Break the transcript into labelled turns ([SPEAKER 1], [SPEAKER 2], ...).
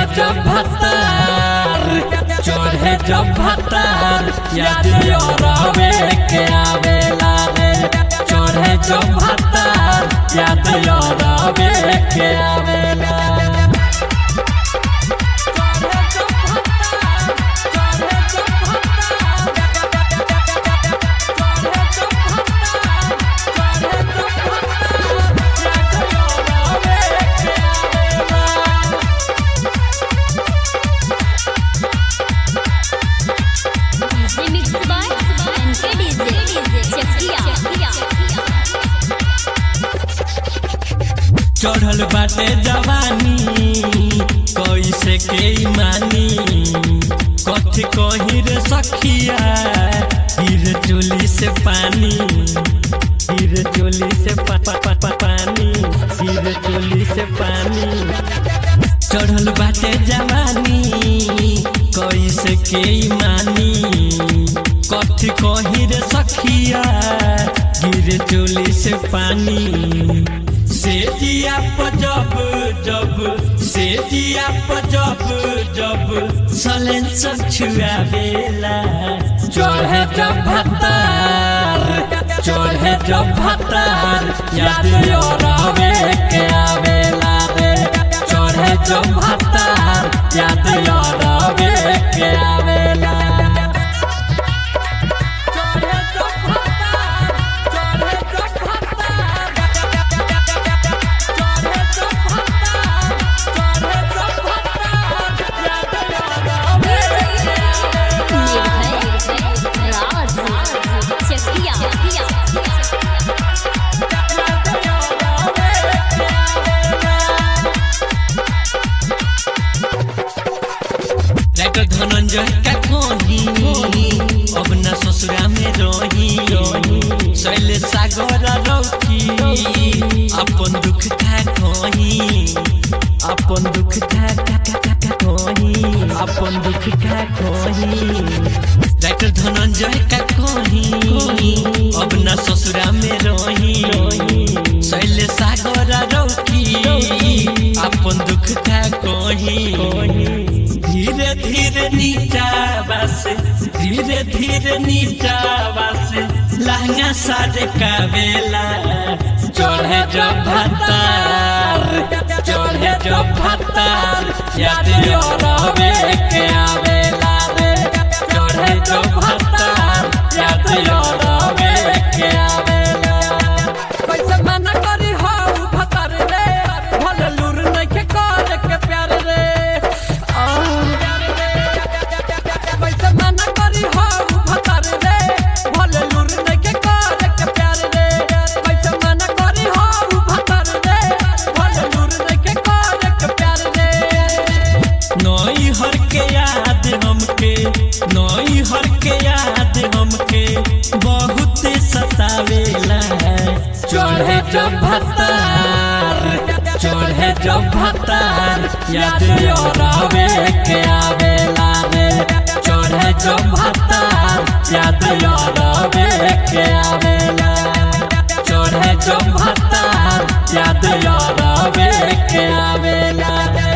[SPEAKER 1] जब भतार चढ़े जब भतार याद रवे के आवेला रे चढ़े जब भतार याद रवे के आवेला
[SPEAKER 2] Remix by NKDZ Chakia
[SPEAKER 1] चढ़ल बाटे जवानी कैसे के मानी कथी कही रे सखिया गिर चोली से पानी गिर चोली से पा, पा, पा, पा, पानी गिर चोली से पानी चढ़ल बाटे जवानी कैसे के मानी कथी कही रे सखिया गिर चोली से पानी से जिया जब जब से जिया जब जब सलेंसर छुआवेला चढ़े जब भतार चढ़े जब भतार याद रवे के आवेला रे चढ़े जब भतार याद रवे के आवेला
[SPEAKER 2] निर्भय राज Chakia
[SPEAKER 1] राइटर धनंजय का कही अब न ससुरा में रही शैले सागर रौकी अपन दुख था कही अपन दुख था कही अपन दुख था कही राइटर धनंजय का कही अब न ससुरा में रही शैले सागर रौकी अपन दुख था कही धीरे धीरे नीचा बस धीरे धीरे नीचा बस लहंगा साजे का बेला चढ़े जब भतार चढ़े जब भतार याद रवे के आवेला रे चढ़े जब भतार याद रवे के आवेला
[SPEAKER 3] कैसे मना करी हो भतर रे भले लूर नइखे करे के प्यार रे आ, कैसे मना करी हो भतर रे भले लूर नइखे करे के प्यार रे कैसे मना करी हो भतर रे भले लूर नइखे करे के प्यार रे
[SPEAKER 1] नई हर के याद हमके नई हर के याद हमके बहुत सतावेला चढ़े जब भतार चढ़े जब भतार याद रवे के आवेला रे चढ़े जब भतार याद रवे के आवेला चढ़े जब भतार याद रवे के आवेला